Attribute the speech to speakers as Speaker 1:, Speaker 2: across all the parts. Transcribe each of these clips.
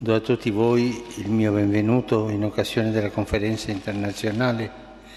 Speaker 1: Do a tutti voi il mio benvenuto in occasione della conferenza internazionale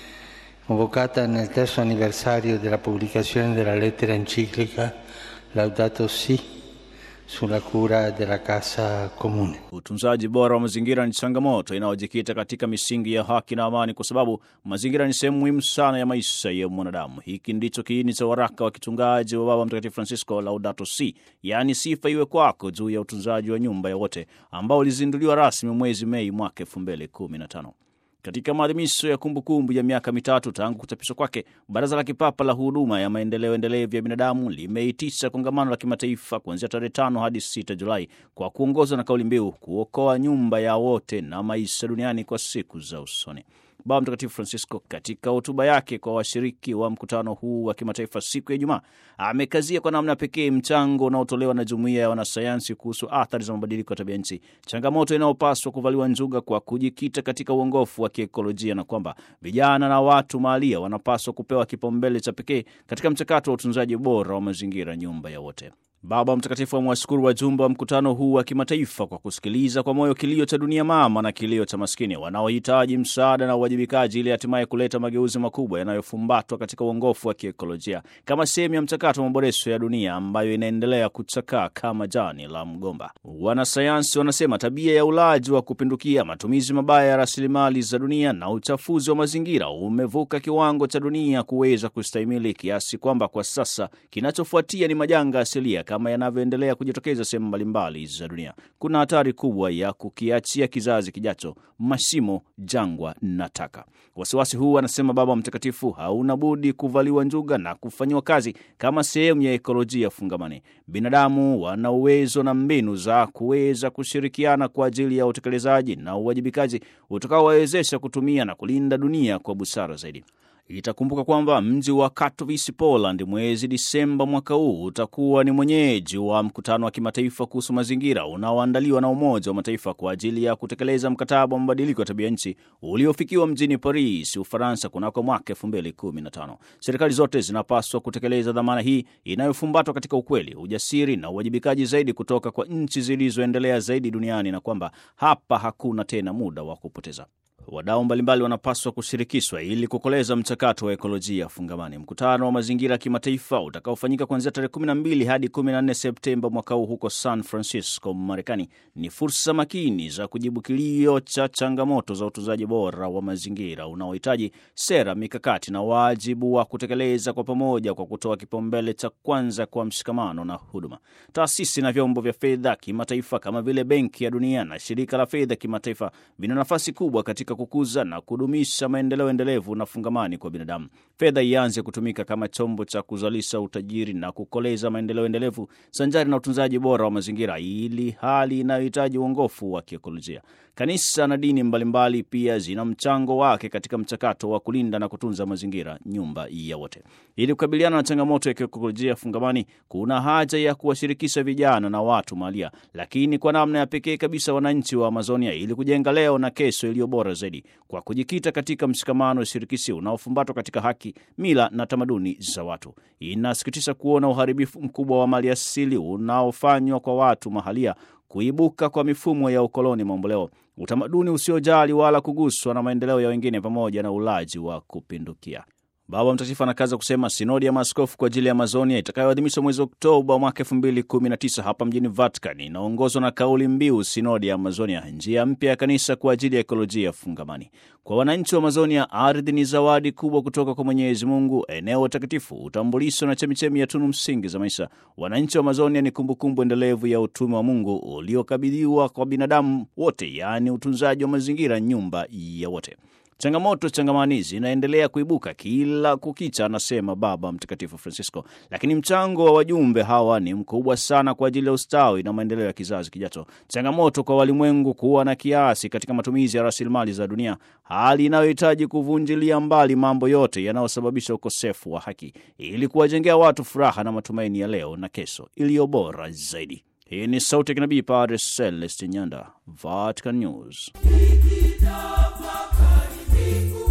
Speaker 1: convocata nel terzo anniversario della pubblicazione della lettera enciclica Laudato Si sulla cura della casa comune.
Speaker 2: Utunzaji bora wa mazingira ni changamoto inayojikita katika misingi ya haki na amani, kwa sababu mazingira ni sehemu muhimu sana ya maisha ya mwanadamu. Hiki ndicho kiini cha waraka wa kichungaji wa Baba Mtakatifu Francisco, Laudato Si, yaani sifa iwe kwako, juu ya utunzaji wa nyumba ya wote, ambao ulizinduliwa rasmi mwezi Mei mwaka elfu mbili kumi na tano. Katika maadhimisho ya kumbukumbu ya miaka mitatu tangu kuchapishwa kwake, Baraza la Kipapa la Huduma ya Maendeleo Endelevu ya Binadamu limeitisha kongamano la kimataifa kuanzia tarehe tano hadi sita Julai kwa kuongozwa na kauli mbiu kuokoa nyumba ya wote na maisha duniani kwa siku za usoni. Baba Mtakatifu Francisco katika hotuba yake kwa washiriki wa mkutano huu wa kimataifa siku ya Ijumaa amekazia kwa namna pekee mchango unaotolewa na jumuiya ya wanasayansi kuhusu athari za mabadiliko ya tabia nchi, changamoto inayopaswa kuvaliwa njuga kwa kujikita katika uongofu wa kiekolojia, na kwamba vijana na watu mahalia wanapaswa kupewa kipaumbele cha pekee katika mchakato wa utunzaji bora wa mazingira, nyumba ya wote. Baba Mtakatifu amewashukuru wajumbe wa mkutano huu wa kimataifa kwa kusikiliza kwa moyo kilio cha dunia mama na kilio cha maskini wanaohitaji msaada na uwajibikaji ili hatimaye kuleta mageuzi makubwa yanayofumbatwa katika uongofu wa kiekolojia kama sehemu ya mchakato wa maboresho ya dunia ambayo inaendelea kuchakaa kama jani la mgomba. Wanasayansi wanasema tabia ya ulaji wa kupindukia, matumizi mabaya ya rasilimali za dunia na uchafuzi wa mazingira umevuka kiwango cha dunia kuweza kustahimili, kiasi kwamba kwa sasa kinachofuatia ni majanga asilia kama yanavyoendelea kujitokeza sehemu mbalimbali za dunia. Kuna hatari kubwa ya kukiachia kizazi kijacho mashimo, jangwa na taka. Wasiwasi huu, anasema Baba Mtakatifu, hauna budi kuvaliwa njuga na kufanyiwa kazi kama sehemu ya ekolojia fungamani. Binadamu wana uwezo na mbinu za kuweza kushirikiana kwa ajili ya utekelezaji na uwajibikaji utakaowawezesha kutumia na kulinda dunia kwa busara zaidi. Itakumbuka kwamba mji wa Katowice, Poland, mwezi Disemba mwaka huu utakuwa ni mwenyeji wa mkutano wa kimataifa kuhusu mazingira unaoandaliwa na Umoja wa Mataifa kwa ajili ya kutekeleza mkataba wa mabadiliko ya tabia nchi uliofikiwa mjini Paris, Ufaransa, kunako mwaka elfu mbili kumi na tano. Serikali zote zinapaswa kutekeleza dhamana hii inayofumbatwa katika ukweli, ujasiri na uwajibikaji zaidi kutoka kwa nchi zilizoendelea zaidi duniani, na kwamba hapa hakuna tena muda wa kupoteza. Wadau mbalimbali wanapaswa kushirikishwa ili kukoleza mchakato wa ekolojia fungamani. Mkutano wa mazingira ya kimataifa utakaofanyika kuanzia tarehe 12 hadi 14 Septemba mwaka huu huko San Francisco, Marekani, ni fursa makini za kujibu kilio cha changamoto za utunzaji bora wa mazingira unaohitaji sera, mikakati na wajibu wa kutekeleza kwa pamoja, kwa kutoa kipaumbele cha kwanza kwa mshikamano na huduma. Taasisi na vyombo vya fedha kimataifa kama vile Benki ya Dunia na Shirika la Fedha Kimataifa vina nafasi kubwa katika kukuza na kudumisha maendeleo endelevu na fungamani kwa binadamu. Fedha ianze kutumika kama chombo cha kuzalisha utajiri na kukoleza maendeleo endelevu sanjari na utunzaji bora wa mazingira, ili hali inayohitaji uongofu wa kiekolojia. Kanisa na dini mbalimbali pia zina mchango wake katika mchakato wa kulinda na kutunza mazingira, nyumba ya wote. Ili kukabiliana na changamoto ya kiekolojia fungamani, kuna haja ya kuwashirikisha vijana na watu mahalia, lakini kwa namna ya pekee kabisa wananchi wa Amazonia, ili kujenga leo na kesho iliyo bora zaidi kwa kujikita katika mshikamano shirikishi unaofumbatwa katika haki, mila na tamaduni za watu. Inasikitisha kuona uharibifu mkubwa wa mali asili unaofanywa kwa watu mahalia, kuibuka kwa mifumo ya ukoloni mamboleo, utamaduni usiojali wala kuguswa na maendeleo ya wengine, pamoja na ulaji wa kupindukia. Baba Mtakatifu anakaza kusema sinodi ya maaskofu kwa ajili ya Amazonia itakayoadhimishwa mwezi Oktoba mwaka elfu mbili kumi na tisa hapa mjini Vatican inaongozwa na kauli mbiu sinodi ya Amazonia, njia mpya ya kanisa kwa ajili ya ekolojia fungamani. Kwa wananchi wa Amazonia, ardhi ni zawadi kubwa kutoka kwa Mwenyezi Mungu, eneo takatifu, utambulisho na chemichemi ya tunu msingi za maisha. Wananchi wa Amazonia ni kumbukumbu endelevu ya utume wa Mungu uliokabidhiwa kwa binadamu wote, yaani utunzaji wa mazingira, nyumba ya wote. Changamoto changamani zinaendelea kuibuka kila kukicha, anasema Baba Mtakatifu Francisco, lakini mchango wa wajumbe hawa ni mkubwa sana kwa ajili ya ustawi na maendeleo ya kizazi kijacho. Changamoto kwa walimwengu kuwa na kiasi katika matumizi ya rasilimali za dunia, hali inayohitaji kuvunjilia mbali mambo yote yanayosababisha ukosefu wa haki, ili kuwajengea watu furaha na matumaini ya leo na kesho iliyo bora zaidi. Hii ni sauti ya kinabii Padre Celestin Nyanda, Vatican News.
Speaker 3: Nikitafakari mbingu